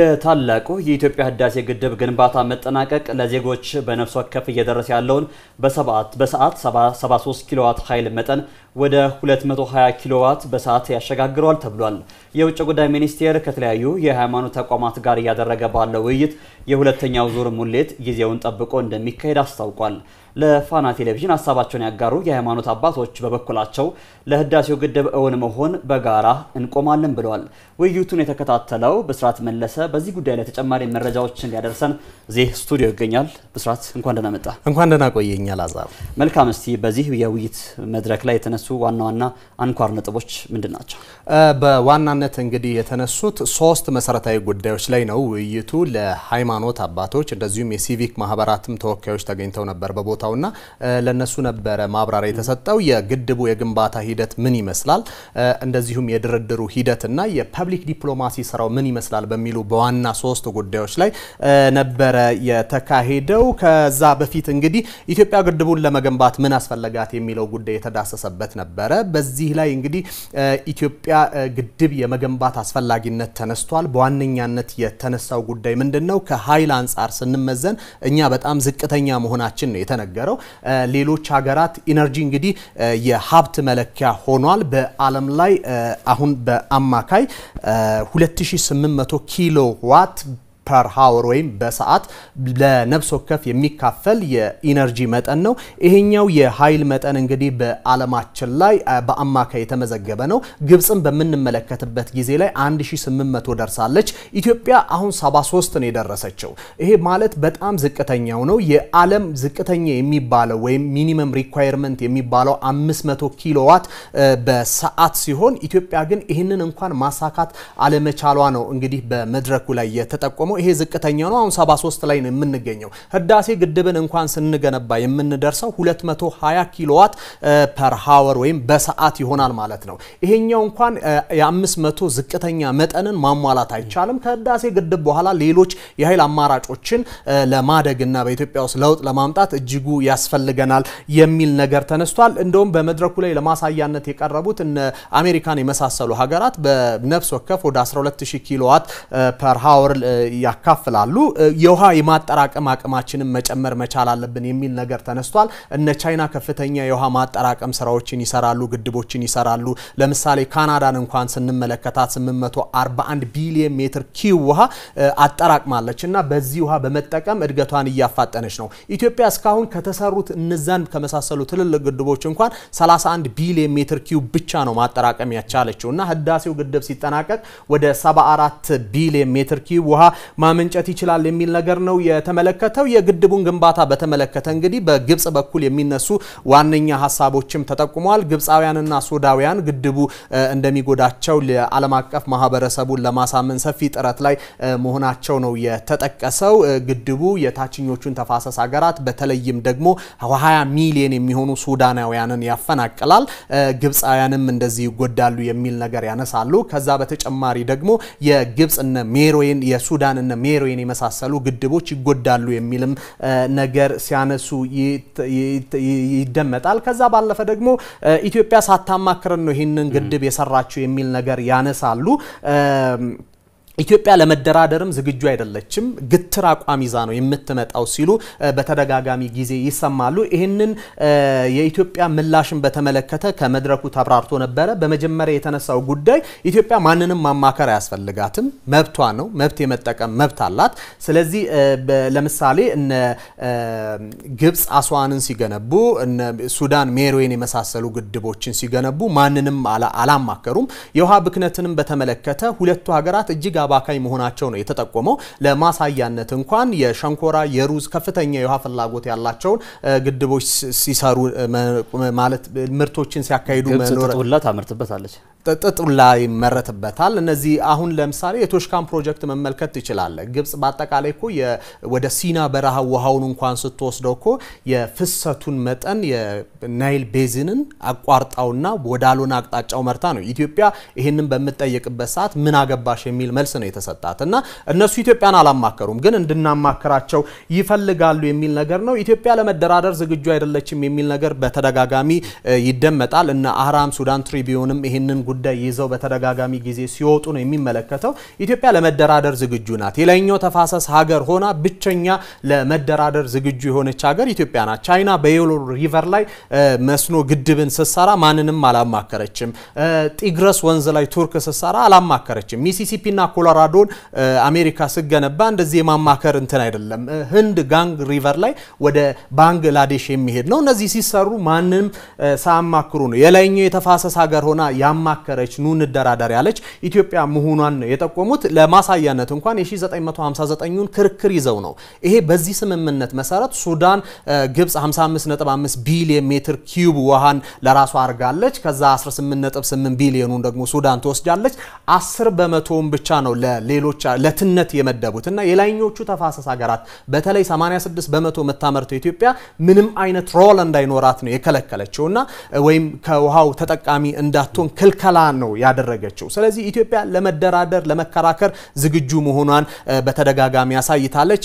የታላቁ የኢትዮጵያ ህዳሴ ግድብ ግንባታ መጠናቀቅ ለዜጎች በነፍስ ወከፍ እየደረሰ ያለውን በሰዓት 73 ኪሎዋት ኃይል መጠን ወደ 220 ኪሎዋት በሰዓት ያሸጋግረዋል ተብሏል። የውጭ ጉዳይ ሚኒስቴር ከተለያዩ የሃይማኖት ተቋማት ጋር እያደረገ ባለው ውይይት የሁለተኛው ዙር ሙሌት ጊዜውን ጠብቆ እንደሚካሄድ አስታውቋል። ለፋና ቴሌቪዥን ሀሳባቸውን ያጋሩ የሃይማኖት አባቶች በበኩላቸው ለህዳሴው ግድብ እውን መሆን በጋራ እንቆማለን ብለዋል። ውይይቱን የተከታተለው ብስራት መለሰ በዚህ ጉዳይ ላይ ተጨማሪ መረጃዎችን ሊያደርሰን እዚህ ስቱዲዮ ይገኛል። ብስራት እንኳን ደህና መጣ። እንኳን ደህና ቆየኛል አዛብ። መልካም። እስቲ በዚህ የውይይት መድረክ ላይ የተነሱ ዋና ዋና አንኳር ነጥቦች ምንድን ናቸው? በዋናነት እንግዲህ የተነሱት ሶስት መሰረታዊ ጉዳዮች ላይ ነው ውይይቱ። ለሃይማኖት አባቶች እንደዚሁም የሲቪክ ማህበራትም ተወካዮች ተገኝተው ነበር በቦታውና ለነሱ ነበረ ማብራሪያ የተሰጠው። የግድቡ የግንባታ ሂደት ምን ይመስላል፣ እንደዚሁም የድርድሩ ሂደትና የፐብሊክ ዲፕሎማሲ ስራው ምን ይመስላል በሚሉ በዋና ሶስት ጉዳዮች ላይ ነበረ የተካሄደው። ከዛ በፊት እንግዲህ ኢትዮጵያ ግድቡን ለመገንባት ምን አስፈለጋት የሚለው ጉዳይ የተዳሰሰበት ነበረ። በዚህ ላይ እንግዲህ ኢትዮጵያ ግድብ የመገንባት አስፈላጊነት ተነስቷል። በዋነኛነት የተነሳው ጉዳይ ምንድን ነው? ከኃይል አንጻር ስንመዘን እኛ በጣም ዝቅተኛ መሆናችን ነው የተነገረው። ሌሎች ሀገራት ኢነርጂ እንግዲህ የሀብት መለኪያ ሆኗል። በዓለም ላይ አሁን በአማካይ 2800 ኪሎ ዋት ፐር ሀወር ወይም በሰዓት ለነፍስ ወከፍ የሚካፈል የኢነርጂ መጠን ነው። ይሄኛው የኃይል መጠን እንግዲህ በዓለማችን ላይ በአማካይ የተመዘገበ ነው። ግብፅን በምንመለከትበት ጊዜ ላይ 1800 ደርሳለች። ኢትዮጵያ አሁን 73 ነው የደረሰችው። ይሄ ማለት በጣም ዝቅተኛው ነው። የዓለም ዝቅተኛ የሚባለው ወይም ሚኒመም ሪኳየርመንት የሚባለው 500 ኪሎዋት በሰዓት ሲሆን ኢትዮጵያ ግን ይህንን እንኳን ማሳካት አለመቻሏ ነው እንግዲህ በመድረኩ ላይ የተጠቆመው። ይሄ ዝቅተኛ ነው። አሁን 73 ላይ ነው የምንገኘው። ህዳሴ ግድብን እንኳን ስንገነባ የምንደርሰው 220 ኪሎዋት ፐር ሃወር ወይም በሰዓት ይሆናል ማለት ነው። ይሄኛው እንኳን የ500 ዝቅተኛ መጠንን ማሟላት አይቻልም። ከህዳሴ ግድብ በኋላ ሌሎች የኃይል አማራጮችን ለማደግና በኢትዮጵያ ውስጥ ለውጥ ለማምጣት እጅጉ ያስፈልገናል የሚል ነገር ተነስቷል። እንደውም በመድረኩ ላይ ለማሳያነት የቀረቡት እነ አሜሪካን የመሳሰሉ ሀገራት በነፍስ ወከፍ ወደ 12000 ኪሎዋት ፐር ሃወር ያካፍላሉ። የውሃ የማጠራቀም አቅማችንን መጨመር መቻል አለብን የሚል ነገር ተነስቷል። እነ ቻይና ከፍተኛ የውሃ ማጠራቀም ስራዎችን ይሰራሉ፣ ግድቦችን ይሰራሉ። ለምሳሌ ካናዳን እንኳን ስንመለከታት 841 ቢሊየን ሜትር ኪው ውሃ አጠራቅማለች እና በዚህ ውሃ በመጠቀም እድገቷን እያፋጠነች ነው። ኢትዮጵያ እስካሁን ከተሰሩት እነዛን ከመሳሰሉ ትልልቅ ግድቦች እንኳን 31 ቢሊየን ሜትር ኪው ብቻ ነው ማጠራቀም ያቻለችው እና ህዳሴው ግድብ ሲጠናቀቅ ወደ 74 ቢሊየን ሜትር ኪው ውሃ ማመንጨት ይችላል የሚል ነገር ነው የተመለከተው። የግድቡን ግንባታ በተመለከተ እንግዲህ በግብጽ በኩል የሚነሱ ዋነኛ ሀሳቦችም ተጠቁመዋል። ግብፃውያንና ሱዳውያን ግድቡ እንደሚጎዳቸው ለዓለም አቀፍ ማህበረሰቡን ለማሳመን ሰፊ ጥረት ላይ መሆናቸው ነው የተጠቀሰው። ግድቡ የታችኞቹን ተፋሰስ ሀገራት በተለይም ደግሞ 20 ሚሊዮን የሚሆኑ ሱዳናውያንን ያፈናቅላል። ግብፃውያንም እንደዚህ ይጎዳሉ የሚል ነገር ያነሳሉ። ከዛ በተጨማሪ ደግሞ የግብጽ እነ ሜሮዌን የሱዳን እነ ሜሮዌን የመሳሰሉ ግድቦች ይጎዳሉ የሚልም ነገር ሲያነሱ ይደመጣል። ከዛ ባለፈ ደግሞ ኢትዮጵያ ሳታማክረን ነው ይህንን ግድብ የሰራችው የሚል ነገር ያነሳሉ። ኢትዮጵያ ለመደራደርም ዝግጁ አይደለችም፣ ግትር አቋም ይዛ ነው የምትመጣው ሲሉ በተደጋጋሚ ጊዜ ይሰማሉ። ይህንን የኢትዮጵያ ምላሽን በተመለከተ ከመድረኩ ተብራርቶ ነበረ። በመጀመሪያ የተነሳው ጉዳይ ኢትዮጵያ ማንንም ማማከር አያስፈልጋትም፣ መብቷ ነው፣ መብት የመጠቀም መብት አላት። ስለዚህ ለምሳሌ እነ ግብፅ አስዋንን ሲገነቡ፣ እነ ሱዳን ሜሮዌን የመሳሰሉ ግድቦችን ሲገነቡ ማንንም አላማከሩም። የውሃ ብክነትንም በተመለከተ ሁለቱ ሀገራት እጅግ አባካኝ መሆናቸው ነው የተጠቆመው። ለማሳያነት እንኳን የሸንኮራ የሩዝ ከፍተኛ የውሃ ፍላጎት ያላቸውን ግድቦች ሲሰሩ ማለት ምርቶችን ሲያካሂዱ መኖር ጥጡላ ታመርትበታለች ጥጡላ ይመረትበታል። እነዚህ አሁን ለምሳሌ የቶሽካን ፕሮጀክት መመልከት ትችላለህ። ግብጽ በአጠቃላይ እኮ ወደ ሲና በረሃ ውሃውን እንኳን ስትወስደው እኮ የፍሰቱን መጠን የናይል ቤዝንን አቋርጣውና ወዳልሆነ አቅጣጫው መርታ ነው። ኢትዮጵያ ይህንን በምትጠይቅበት ሰዓት ምን አገባሽ የሚል መልስ ነው የተሰጣት እና እነሱ ኢትዮጵያን አላማከሩም፣ ግን እንድናማክራቸው ይፈልጋሉ የሚል ነገር ነው። ኢትዮጵያ ለመደራደር ዝግጁ አይደለችም የሚል ነገር በተደጋጋሚ ይደመጣል። እነ አህራም ሱዳን ትሪቢዮንም ይህንን ጉዳይ ይዘው በተደጋጋሚ ጊዜ ሲወጡ ነው የሚመለከተው። ኢትዮጵያ ለመደራደር ዝግጁ ናት። የላይኛው ተፋሰስ ሀገር ሆና ብቸኛ ለመደራደር ዝግጁ የሆነች ሀገር ኢትዮጵያ ናት። ቻይና በዮሎ ሪቨር ላይ መስኖ ግድብን ስትሰራ ማንንም አላማከረችም። ጢግረስ ወንዝ ላይ ቱርክ ስትሰራ አላማከረችም። ሚሲሲፒና ኮሎራዶን አሜሪካ ስገነባ እንደዚህ የማማከር እንትን አይደለም። ህንድ ጋንግ ሪቨር ላይ ወደ ባንግላዴሽ የሚሄድ ነው። እነዚህ ሲሰሩ ማንም ሳያማክሩ ነው። የላይኛው የተፋሰስ ሀገር ሆና ያማከረች ኑ እንደራደር ያለች ኢትዮጵያ መሆኗን ነው የጠቆሙት። ለማሳያነት እንኳን የ1959ን ክርክር ይዘው ነው ይሄ በዚህ ስምምነት መሰረት ሱዳን ግብፅ 55.5 ቢሊዮን ሜትር ኪዩብ ውሃን ለራሷ አድርጋለች። ከዛ 18.8 ቢሊዮኑን ደግሞ ሱዳን ትወስዳለች። 10 በመቶውን ብቻ ነው ለሌሎች ለትነት የመደቡት እና የላይኞቹ ተፋሰስ ሀገራት በተለይ 86 በመቶ የምታመርተው ኢትዮጵያ ምንም አይነት ሮል እንዳይኖራት ነው የከለከለችው እና ወይም ከውሃው ተጠቃሚ እንዳትሆን ክልከላ ነው ያደረገችው። ስለዚህ ኢትዮጵያ ለመደራደር ለመከራከር ዝግጁ መሆኗን በተደጋጋሚ ያሳይታለች።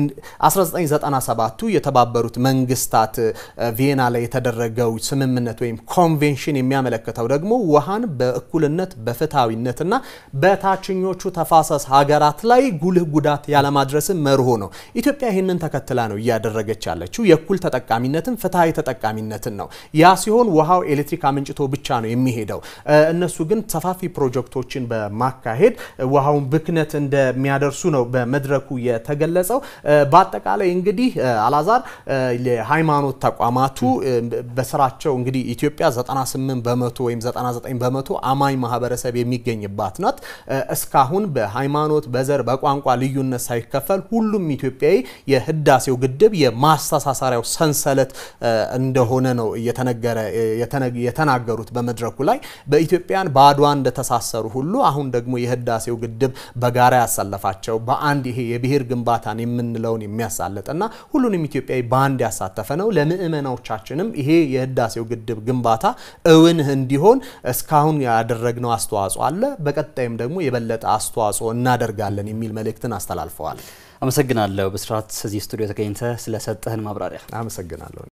የ1997ቱ የተባበሩት መንግስታት ቪየና ላይ የተደረገው ስምምነት ወይም ኮንቬንሽን የሚያመለክተው ደግሞ ውሃን በእኩልነት በፍትሐዊነትና በታችኞቹ ተፋሰስ ሀገራት ላይ ጉልህ ጉዳት ያለማድረስን መርሆ ነው። ኢትዮጵያ ይህንን ተከትላ ነው እያደረገች ያለችው የእኩል ተጠቃሚነትን ፍትሐዊ ተጠቃሚነትን ነው። ያ ሲሆን ውሃው ኤሌክትሪክ አመንጭቶ ብቻ ነው የሚሄደው። እነሱ ግን ሰፋፊ ፕሮጀክቶችን በማካሄድ ውሃውን ብክነት እንደሚያደርሱ ነው በመድረኩ የተገለጸው። በአጠቃላይ እንግዲህ አላዛር የሃይማኖት ተቋማቱ በስራቸው እንግዲህ ኢትዮጵያ 98 በመቶ ወይም 99 በመቶ አማኝ ማህበረሰብ የሚገኝባት ናት። እስካሁን በሃይማኖት በዘር በቋንቋ ልዩነት ሳይከፈል ሁሉም ኢትዮጵያዊ የህዳሴው ግድብ የማስተሳሰሪያው ሰንሰለት እንደሆነ ነው እየተነገረ የተናገሩት በመድረኩ ላይ በኢትዮጵያን በአድዋ እንደተሳሰሩ ሁሉ አሁን ደግሞ የህዳሴው ግድብ በጋራ ያሳለፋቸው በአንድ ይሄ የብሔር ግንባታን የምንለውን የሚያሳልጥ እና ሁሉንም ኢትዮጵያዊ በአንድ ያሳተፈ ነው። ለምእመናዎቻችንም ይሄ የህዳሴው ግድብ ግንባታ እውን እንዲሆን እስካሁን ያደረግነው አስተዋጽኦ አለ። በቀጣይም ደግሞ የበለጠ አስተዋጽኦ እናደርጋለን የሚል መልእክትን አስተላልፈዋል። አመሰግናለሁ ብስራት፣ እዚህ ስቱዲዮ ተገኝተ ስለሰጠህን ማብራሪያ አመሰግናለሁ።